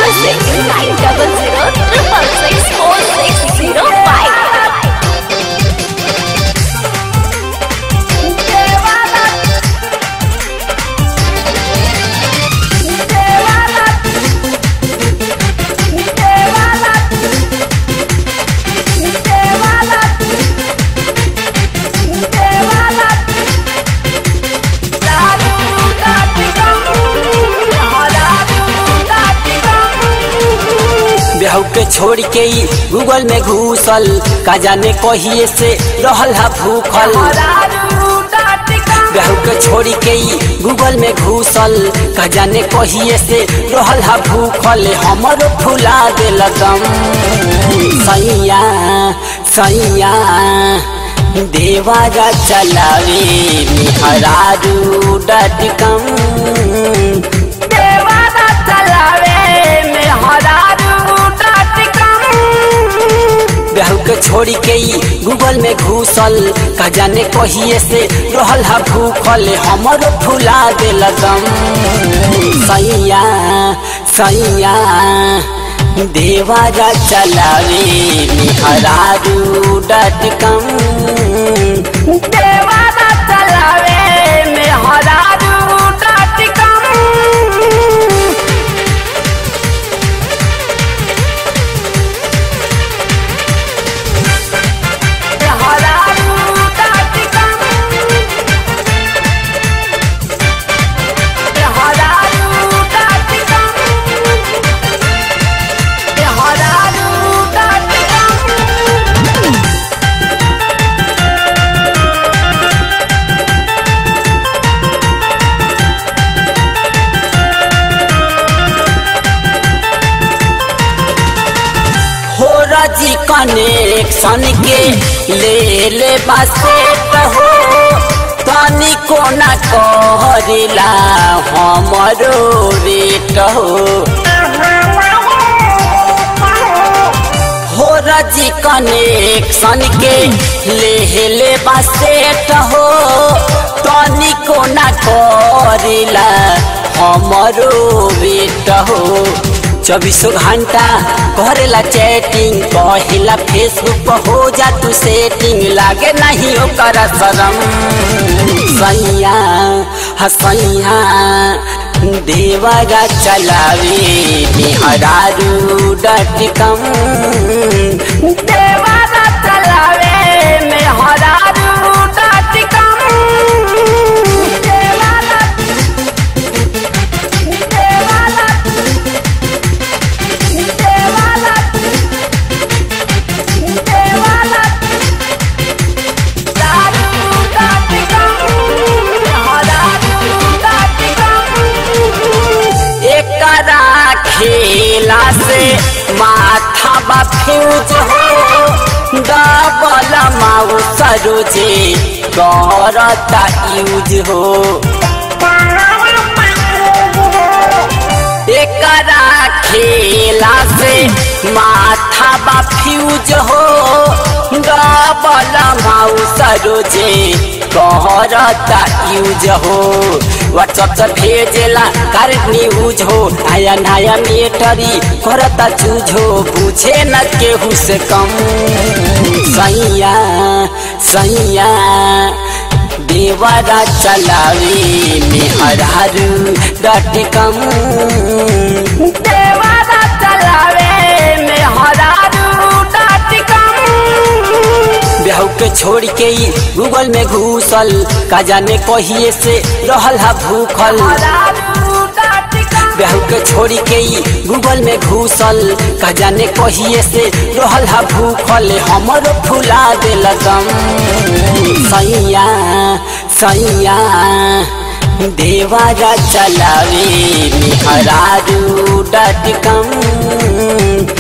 music nine double zero triple six four six zero five. बेहू के छोड़ के ही Google में घुसल का जाने कहिए से रहल हा भूखल बेहू के छोड़ के ही गूगल में घुसल का जाने कहिए से रहल हा भूखल हमरो फुला दिल दम सैया सैया देवारा चलावे निहरारू डटकम देवारा चलावे बेहू के छोड़ी के ही गूगल में घुसल का जाने कहिए से रहल हा भूखल हमरो फुला दिल दम सैया सैया देवारा चलावे निहरारू डटकम देवारा चलावे निहरारू डटकम हो राजी कनेक्शन के ले ले बासे हो तनी कोना कहरिला हमरो रेट हो हो राजी कनेक्शन के ले ले बासे हो तनी कोना कहरिला हमरो रेट हो चौबीसों घंटा करेला चैटिंग कहिला फेसबुक पर हो जा तू सेटिंग लागे नहीं ओकर शरम सैया हसैया देवरा चलावे निहरारू डटकम देवरा चलावे निहरारू डटकम देवरा देवरा एकरा खेला से माथा बा फ्यूज हो डबल माउ सरोजे करता यूज हो एकरा खेला से माथा बा फ्यूज हो डबल माउ सरोजे कहरता यूज हो व्हाट्सअप से भेजेला करंट न्यूज हो नया नया मेटरी करता चूज हो पूछे न केहू से कम सैया सैया देवरा चलावे मेहरारू डटकम देवरा चलावे मेहरारू डटकम बेहू के छोड़ के ही गूगल में घुसल का जाने कहिए से रहल हा भूखल बेहू के छोड़ के ही गूगल में घुसल का जाने कहिए से रहल हा भूखल हमरो फुला दिल दम सैया सैया देवारा चलावे निहरारू डटकम